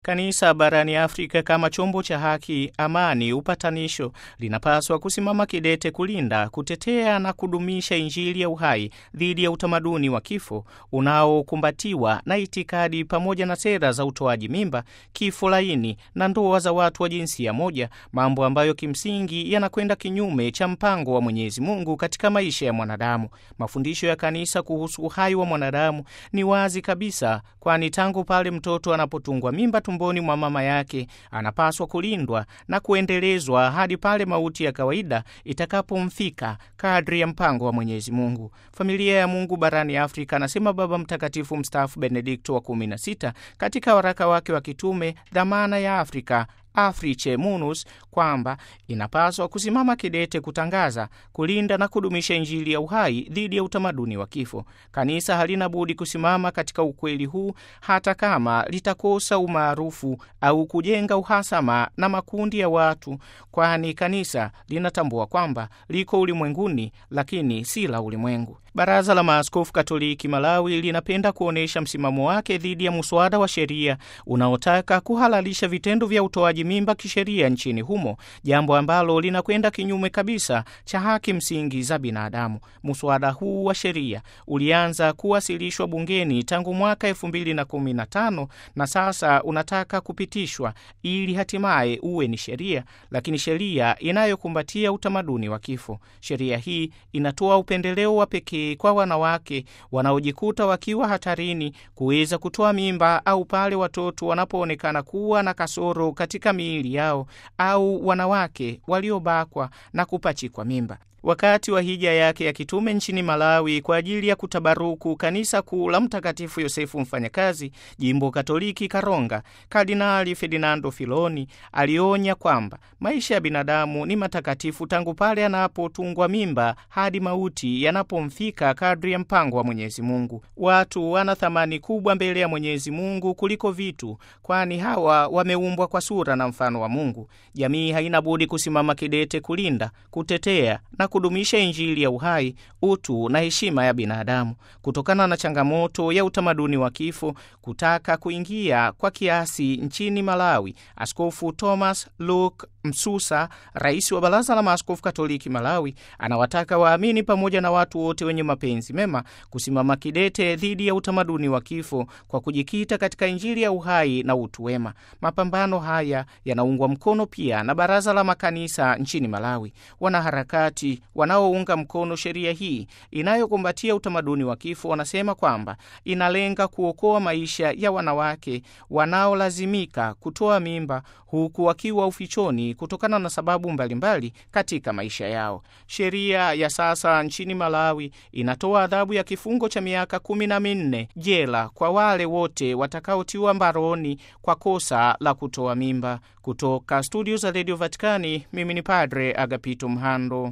Kanisa barani Afrika kama chombo cha haki, amani, upatanisho linapaswa kusimama kidete kulinda, kutetea na kudumisha Injili ya uhai dhidi ya utamaduni wa kifo unaokumbatiwa na itikadi pamoja na sera za utoaji mimba, kifo laini na ndoa za watu wa jinsia moja, mambo ambayo kimsingi yanakwenda kinyume cha mpango wa Mwenyezi Mungu katika maisha ya mwanadamu. Mafundisho ya kanisa kuhusu uhai wa mwanadamu ni wazi kabisa, kwani tangu pale mtoto anapotungwa mimba tumboni mwa mama yake anapaswa kulindwa na kuendelezwa hadi pale mauti ya kawaida itakapomfika kadri ya mpango wa Mwenyezi Mungu. Familia ya Mungu barani Afrika, anasema Baba Mtakatifu mstaafu Benedikto wa 16 katika waraka wake wa kitume Dhamana ya Afrika Afriche Munus kwamba inapaswa kusimama kidete kutangaza, kulinda na kudumisha Injili ya uhai dhidi ya utamaduni wa kifo. Kanisa halina budi kusimama katika ukweli huu, hata kama litakosa umaarufu au kujenga uhasama na makundi ya watu, kwani kanisa linatambua kwamba liko ulimwenguni, lakini si la ulimwengu. Baraza la Maaskofu Katoliki Malawi linapenda kuonyesha msimamo wake dhidi ya muswada wa sheria unaotaka kuhalalisha vitendo vya utoaji mimba kisheria nchini humo, jambo ambalo linakwenda kinyume kabisa cha haki msingi za binadamu. Muswada huu wa sheria ulianza kuwasilishwa bungeni tangu mwaka 2015 na sasa unataka kupitishwa ili hatimaye uwe ni sheria, lakini sheria inayokumbatia utamaduni wa kifo. Sheria hii inatoa upendeleo wa pekee kwa wanawake wanaojikuta wakiwa hatarini kuweza kutoa mimba au pale watoto wanapoonekana kuwa na kasoro katika miili yao au wanawake waliobakwa na kupachikwa mimba. Wakati wa hija yake ya kitume nchini Malawi kwa ajili ya kutabaruku kanisa kuu la Mtakatifu Yosefu Mfanyakazi, jimbo Katoliki Karonga, Kardinali Ferdinando Filoni alionya kwamba maisha ya binadamu ni matakatifu tangu pale anapotungwa mimba hadi mauti yanapomfika kadri ya mpango wa Mwenyezi Mungu. Watu wana thamani kubwa mbele ya Mwenyezi Mungu kuliko vitu, kwani hawa wameumbwa kwa sura na mfano wa Mungu. Jamii haina budi kusimama kidete kulinda, kutetea na kudumisha Injili ya uhai, utu na heshima ya binadamu. Kutokana na changamoto ya utamaduni wa kifo kutaka kuingia kwa kiasi nchini Malawi, Askofu Thomas Luke Msusa, rais wa Baraza la Maaskofu Katoliki Malawi, anawataka waamini pamoja na watu wote wenye mapenzi mema kusimama kidete dhidi ya utamaduni wa kifo kwa kujikita katika Injili ya uhai na utu wema. Mapambano haya yanaungwa mkono pia na Baraza la Makanisa nchini Malawi. Wanaharakati wanaounga mkono sheria hii inayokumbatia utamaduni wa kifo wanasema kwamba inalenga kuokoa maisha ya wanawake wanaolazimika kutoa mimba huku wakiwa ufichoni kutokana na sababu mbalimbali mbali katika maisha yao. Sheria ya sasa nchini Malawi inatoa adhabu ya kifungo cha miaka kumi na minne jela kwa wale wote watakaotiwa mbaroni kwa kosa la kutoa mimba. Kutoka studio za redio Vatikani, mimi ni Padre Agapito Mhando.